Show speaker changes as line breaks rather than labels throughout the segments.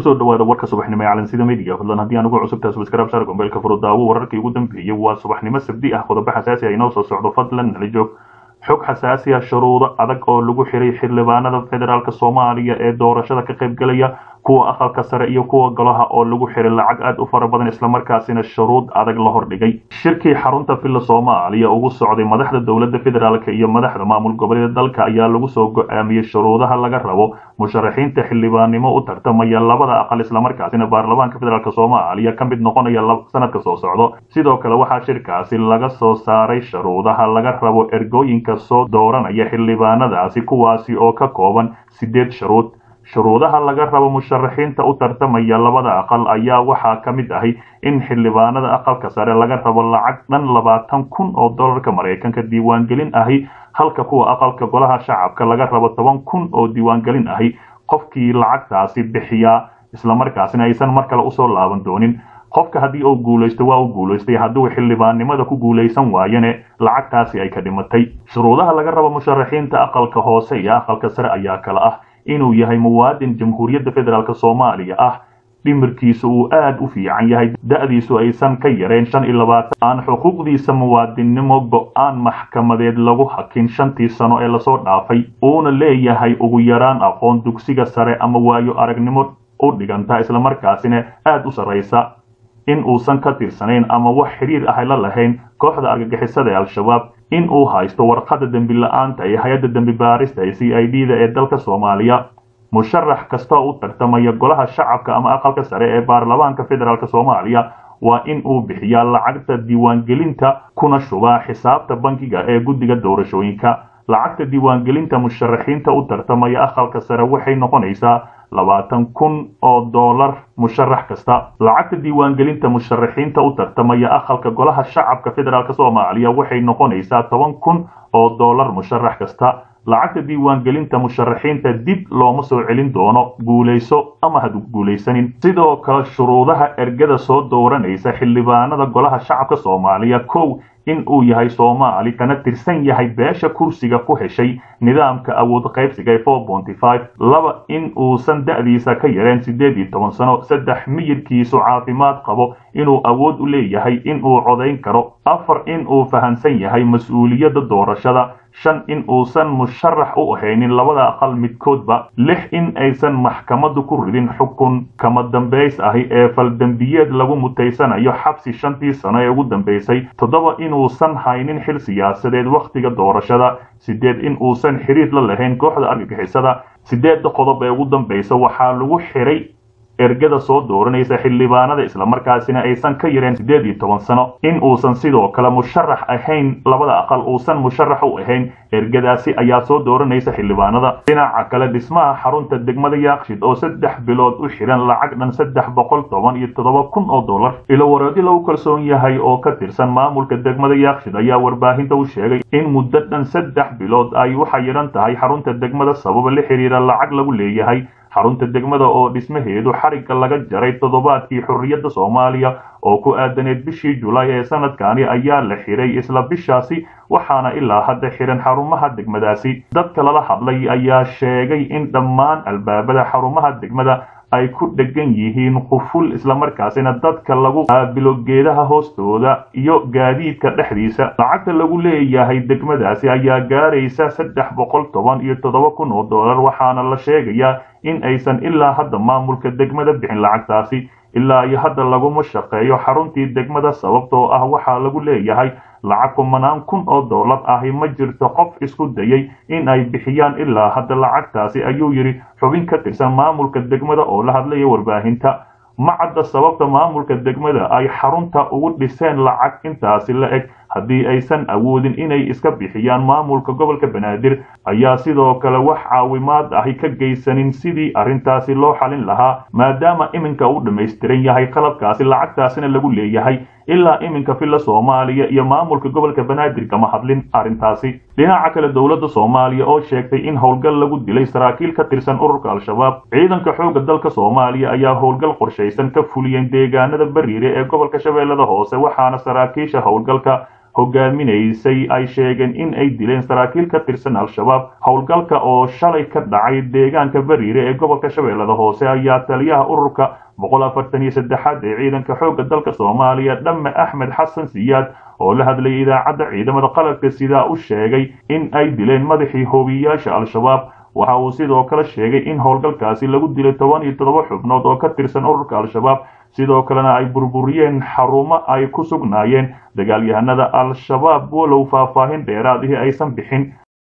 kusoo dhawaada warka subaxnimo ee calansida media fadlan haddii aan ugu cusubtahay subscribe saar gombeelka furudaawo wararkii ugu dambeeyey waa subaxnimo sabdi ah qodobo xasaasi ah inoo soo socdo fadlan nala joog xog xasaasi ah shuruudo adag oo lagu xiray xildhibaanada federaalk soomaaliya ee doorashada ka qaybgalaya kuwa aqalka sare iyo kuwa golaha oo lagu xiray lacag aad u fara badan islamarkaasina shuruud adag la hordhigay shirkii xarunta villa soomaaliya ugu socday madaxda dowladda federaalk iyo madaxda maamul goboleeda dalka ayaa lagu soo go-aamiyey shuruudaha laga rabo musharaxiinta xildhibaannimo u tartamaya labada aqal islamarkaasina baarlamaanka federaalk soomaaliya ka mid noqonaya sanadka soo socdo sidoo kale waxaa shirkaasi laga soo saaray shuruudaha laga rabo ergooyinka soo dooranaya xildhibaanadaasi kuwaasi oo ka kooban sideed shuruud shuruudaha laga rabo musharaxiinta u tartamaya labada aqal ayaa waxaa ka mid ahi in xildhibaanada aqalka sare laga rabo lacag dhan labaatan kun oo dollarka maraykanka diiwaangelin ahi halka kuwa aqalka golaha shacabka laga rabo toban kun oo diiwaangelin ahi qofkii lacagtaasi bixiyaa islamarkaasina aysan mar kale usoo laaban doonin qofka haddii uu guulaysto waa u guulaystay hadduu xildhibaannimada ku guulaysan waayane lacagtaasi ay ka dhimatay shuruudaha laga rabo musharaxiinta aqalka hoose iyo aqalka sare ayaa kale ah inuu yahay muwaadin jamhuuriyadda federaalk soomaaliya ah dhimirkiisu uu aad u fiican yahay da-diisu aysan ka yareen shan iyo labaatan aan xuquuqdiisa muwaadinnimo go-aan maxkamadeed lagu hakin shantii sano ee lasoo dhaafay uuna leeyahay ugu yaraan aqoon dugsiga sare ama waayo aragnimo u dhiganta islamarkaasina aad u sarraysa in uusan ka tirsanayn ama wax xidhiir ah la lahayn kooxda argagixisada ee al-shabaab in uu haysto warqadda dembi la-aanta ee hay-adda dembi baarista ee c i d da ee dalka soomaaliya musharax kasta u tartamaya golaha shacabka ama aqalka sare ee baarlamaanka federaalk soomaaliya waa in uu bixiyaa lacagta diiwaangelinta kuna shubaa xisaabta bankiga ee guddiga doorashooyinka lacagta diiwaangelinta musharaxiinta u tartamaya aqalka sare waxay noqonaysaa labaatan kun oo dollar musharax kasta lacagta diiwaangelinta musharaxiinta u tartamaya aqalka golaha shacabka federaalk soomaaliya waxay noqonaysaa toban kun oo dollar musharax kasta lacagta diiwaangelinta musharaxiinta dib looma soo celin doono guulayso ama had guulaysanin sidoo kale shuruudaha ergada soo dooranaysa xildhibaanada golaha shacabka soomaaliya kow in uu yahay soomaali kana tirsan yahay beesha kursiga ku heshay nidaamka awood qaybsiga ee four ponty five laba in uusan da-diisa ka yareen siddeed iyo toban sano saddex miyirkiisu caafimaad qabo inuu awood u leeyahay in uu codayn karo afar in uu fahamsan yahay mas-uuliyadda doorashada shan in uusan musharax u ahaynin labada aqal midkoodba lix in aysan maxkamaddu ku ridin xukun kama dambays ahi ee faldembiyeed lagu mutaysanayo xabsi shantii sano ee ugu dambaysay toddoba inuusan haynin xil siyaasadeed wakhtiga doorashada sideed in uusan xiriir la lahayn kooxda argagixisada sideedda qodob ee ugu dambaysa waxaa lagu xiray ergada soo dooranaysa xildhibaanada islamarkaasina aysan ka yareen siddeed iyo toban sano in uusan sidoo kale musharax ahayn labada aqal uusan musharax u ahayn ergadaasi ayaa soo dooranaysa xildhibaanada dhinaca kale dhismaha xarunta degmada yaakshid oo saddex bilood u xiran lacag dhan saddex boqol toban iyo toddoba kun oo dollar ilowareedi lagu kalsoon yahay oo ka tirsan maamulka degmada yaakshid ayaa warbaahinta u sheegay in muddo dhan saddex bilood ay u xayiran tahay xarunta degmada sababa la xiriira lacag lagu leeyahay xarunta degmada oo dhismaheedu xarigga laga jaray toddobaadkii xorriyadda soomaaliya oo ku aadaneed bishii julaay ee sanadkani ayaa la xiray isla bishaasi waxaana ilaa hadda xiran xarumaha degmadaasi dadka lala hadlay ayaa sheegay in dhammaan albaabada xarumaha degmada ay ku dhegan yihiin quful islamarkaasina dadka lagu qaabilo geedaha hoostooda iyo gaadiidka dhexdiisa lacagta lagu leeyahay degmadaasi ayaa gaaraysa saddex boqol toban iyo toddoba kun oo dollar waxaana la sheegayaa in aysan ilaa hadda maamulka degmada bixin lacagtaasi ilaa iyo hadda laguma shaqeeyo xaruntii degmada sababtoo ah waxaa lagu leeyahay lacag kumanaan kun oo dollar ahi ma jirto qof isku dayay in ay bixiyaan ilaa hadda lacagtaasi ayuu yidhi xubin ka tirsan maamulka degmada oo la hadlaya warbaahinta ma cadda sababta maamulka degmada ay xarunta ugu dhiseen lacag intaasi la eg haddii aysan awoodin inay iska bixiyaan maamulka gobolka banaadir ayaa sidoo kale wax caawimaad ahi ka geysanin sidii arrintaasi loo xalin lahaa maadaama iminka uu dhammaystiran yahay qalabkaasi lacagtaasina lagu leeyahay ilaa iminka villa soomaaliya iyo maamulka gobolka banaadir kama hadlin arrintaasi dhinaca kale dowladda soomaaliya oo sheegtay in howlgal lagu dilay saraakiil ka tirsan ururka al-shabaab ciidanka xoogga dalka soomaaliya ayaa howlgal qorshaysan ka fuliyeen deegaanada bariire ee gobolka shabeellada hoose waxaana saraakiisha howlgalka hogaaminaysay ay sheegeen in ay dileen saraakiil ka tirsan al-shabaab howlgalka oo shalay ka dhacay deegaanka bariire ee gobolka shabeellada hoose ayaa taliyaha ururka boqol afartan iyo saddexaad ee ciidanka xoogga dalka soomaaliya dhamme axmed xasan siyaad oo la hadlayay idaacadda ciidamada qalabka sidaa u sheegay in ay dileen madaxii hoobiyayaasha al-shabaab waxa uu sidoo kale sheegay in howlgalkaasi lagu dilay toban iyo toddoba xubnood oo ka tirsan ururka al-shabaab sidoo kalena ay burburiyeen xarumo ay ku sugnaayeen dagaalyahanada al-shabaab walow faahfaahin dheeraadihii aysan bixin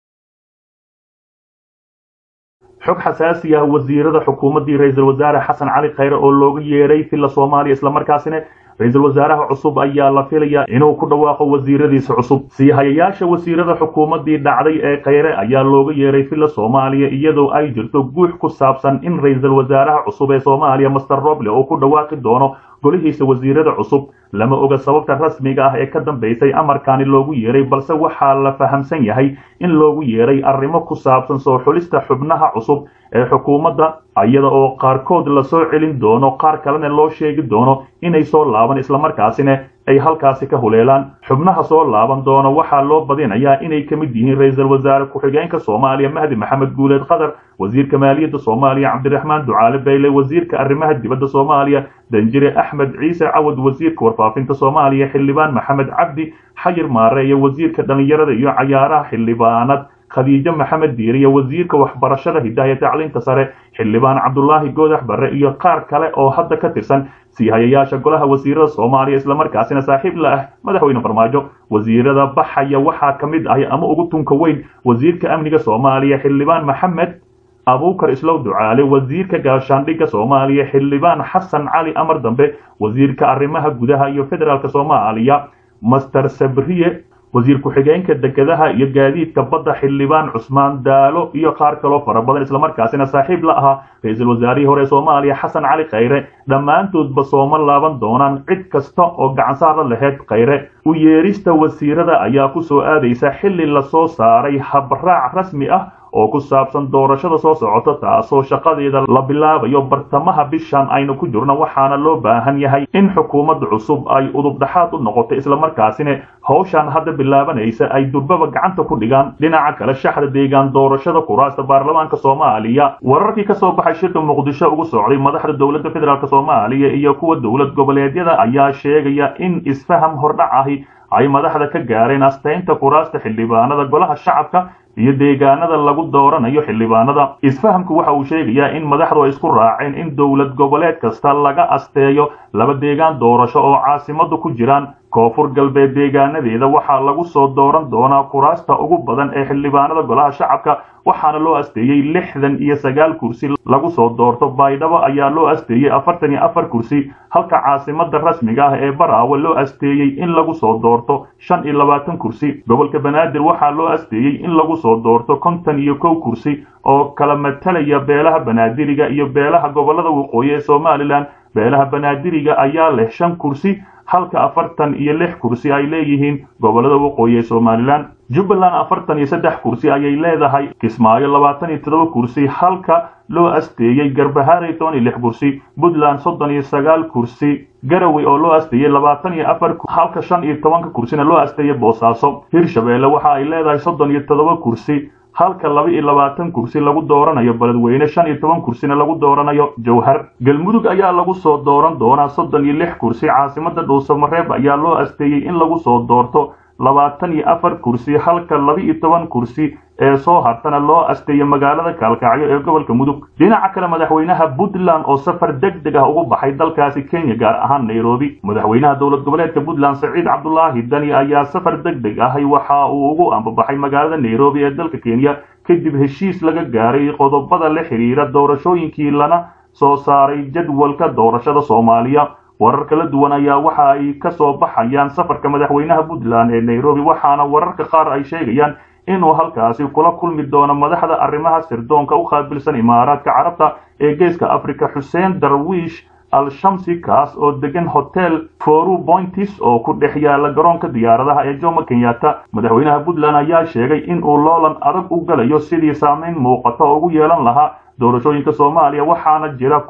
xog xasaasi ah wasiirada xukuumaddii ra-iisul wasaare xasan cali khayre oo looga yeedhay villa soomaaliya islamarkaasina ra-iisul wasaaraha cusub ayaa la filayaa inuu ku dhawaaqo wasiiradiisa cusub sii hayayaasha wasiirada xukuumaddii dhacday ee khayre ayaa looga yeedhay villa soomaaliya iyadoo ay jirto guux ku saabsan in ra-iisul wasaaraha cusub ee soomaaliya master roble uu ku dhawaaqi doono golihiisa wasiirada cusub lama oga sababta rasmiga ah ee ka dambaysay amarkaani loogu yeedhay balse waxaa la fahamsan yahay in loogu yeedhay arrimo ku saabsan soo xulista xubnaha cusub ee xukuumadda iyada oo qaarkood lasoo celin doono qaar kalena loo sheegi doono inay soo laaban islamarkaasina ay halkaasi ka huleelaan xubnaha soo laaban doono waxaa loo badinayaa inay ka mid yihiin ra-iisul wasaare ku-xigeenka soomaaliya mahdi maxamed guuleed qatar wasiirka maaliyadda soomaaliya cabdiraxmaan ducaale bayle wasiirka arrimaha dibadda soomaaliya danjire axmed ciise cawad wasiirka warfaafinta soomaaliya xildhibaan maxamed cabdi xayir maare iyo wasiirka dhallinyarada iyo cayaaraha xildhibaanad khadiijo maxamed diiriye wasiirka waxbarashada hidaaya tacliinta sare xildhibaan cabdulaahi goodax barre iyo qaar kale oo hadda ka tirsan sii hayayaasha golaha wasiirada soomaaliya islamarkaasina saaxiib la ah madaxweyne farmaajo wasiirada baxaya waxaa ka mid ahi ama ugu tunka weyn wasiirka amniga soomaaliya xildhibaan maxamed abuukar islow ducaale wasiirka gaashaandhigga soomaaliya xildhibaan xasan cali amar dambe wasiirka arrimaha gudaha iyo federaalk soomaaliya master sabriye wasiir ku-xigeenka dekedaha iyo gaadiidka badda xildhibaan cusmaan daalo iyo qaar kaloo fara badan islamarkaasina saaxiib la ahaa ra-iisul wasaarihii hore soomaaliya xasan cali khayre dhammaantoodba sooma laaban doonaan cid kasta oo gacansaara laheyd khayre u yeedhista wasiirada ayaa ku soo aadaysa xilli lasoo saaray habraac rasmi ah oo ku saabsan doorashada soo socota taasoo shaqadeeda la bilaabayo bartamaha bishan aynu ku jirno waxaana loo baahan yahay in xukuumadda cusub ay udubdhaxaad u noqoto islamarkaasina howshan hadda bilaabanaysa ay durbaba gacanta ku dhigaan dhinaca kale shaxda deegaan doorashada kuraasta baarlamaanka soomaaliya wararkii ka soo baxay shirka muqdisho ugu socday madaxda dowladda federaalk soomaaliya iyo kuwa dowlad goboleedyada ayaa sheegaya in isfaham hordhac ahi ay madaxda ka gaareen astaynta kuraasta xildhibaanada golaha shacabka iyo deegaanada lagu dooranayo xildhibaanada isfahamku waxa uu sheegayaa in madaxdu ay isku raaceen in dowlad goboleed kasta laga asteeyo laba deegaan doorasho oo caasimadu ku jiraan koonfur galbeed deegaanadeeda waxaa lagu soo dooran doonaa kuraasta ugu badan ee xildhibaanada golaha shacabka waxaana loo asteeyey lixdan iyo sagaal kursi lagu soo doorto baydhabo ayaa loo asteeyey afartan iyo afar kursi halka caasimada rasmiga ah ee baraawe loo asteeyey in lagu soo doorto shan iyo labaatan kursi gobolka banaadir waxaa loo asteeyey in lagu soo doorto konton iyo kow kursi oo kala matalaya beelaha banaadiriga iyo beelaha gobolada waqooyi ee somalilan beelaha banaadiriga ayaa leh shan kursi halka afartan iyo lix kursi ay leeyihiin gobolada waqooyi ee somalilan jubbaland afartan iyo saddex kursi ayay leedahay kismaayo labaatan iyo toddoba kursi halka loo asteeyey garbahaarey toban iyo lix kursi puntland soddon iyo sagaal kursi garowe oo loo asteeyey labaatan iyo afar halka shan iyo tobanka kursina loo asteeyey boosaaso hirshabeelle waxa ay leedahay soddon iyo toddoba kursi halka laba iyo labaatan kursi lagu dooranayo beledweyne shan iyo toban kursina lagu dooranayo jowhar galmudug ayaa lagu soo dooran doonaa soddon iyo lix kursi caasimada dhuusamareeb ayaa loo asteeyey in lagu soo doorto labaatan iyo afar kursi halka laba iyo toban kursi ee soo hartana loo asteeyo magaalada kaalkacyo ee gobolka mudug dhinaca kale madaxweynaha puntland oo safar deg deg ah ugu baxay dalkaasi kenya gaar ahaan nairobi madaxweynaha dowlad goboleedka puntland saciid cabdulaahi dani ayaa safar deg deg ahay waxa uu ugu ambabaxay magaalada nairobi ee dalka kenya kadib heshiis laga gaaray qodobada la xidhiira doorashooyinkii lana soo saaray jadwalka doorashada soomaaliya warar kala duwan ayaa waxa ay ka soo baxayaan safarka madaxweynaha puntland ee nairobi waxaana wararka qaar ay sheegayaan inuu halkaasi kula kulmi doono madaxda arrimaha sirdoonka u qaabilsan imaaraadka carabta ee geeska africa xuseen darwiish al-shamsi kaas oo degan hotel foru pointis oo ku dhex yaala garoonka diyaaradaha ee jomo kenyatta madaxweynaha puntland ayaa sheegay in uu loolan adag u galayo sidii saamayn muuqata ugu yeelan lahaa doorashooyinka soomaaliya waxaana jira kulamo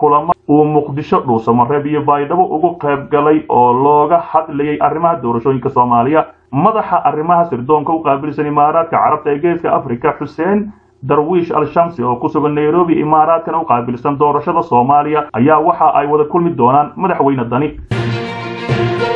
uu muqdisho dhuusamareeb iyo baydhabo ugu qayb galay oo looga hadlayay arrimaha doorashooyinka soomaaliya madaxa arrimaha sirdoonka u qaabilsan imaaraadka carabta ee geeska afrika xuseen darwiish al-shamsi oo ku sugan nairobi imaaraadkana u qaabilsan doorashada soomaaliya ayaa waxa ay wada kulmi doonaan madaxweyne dani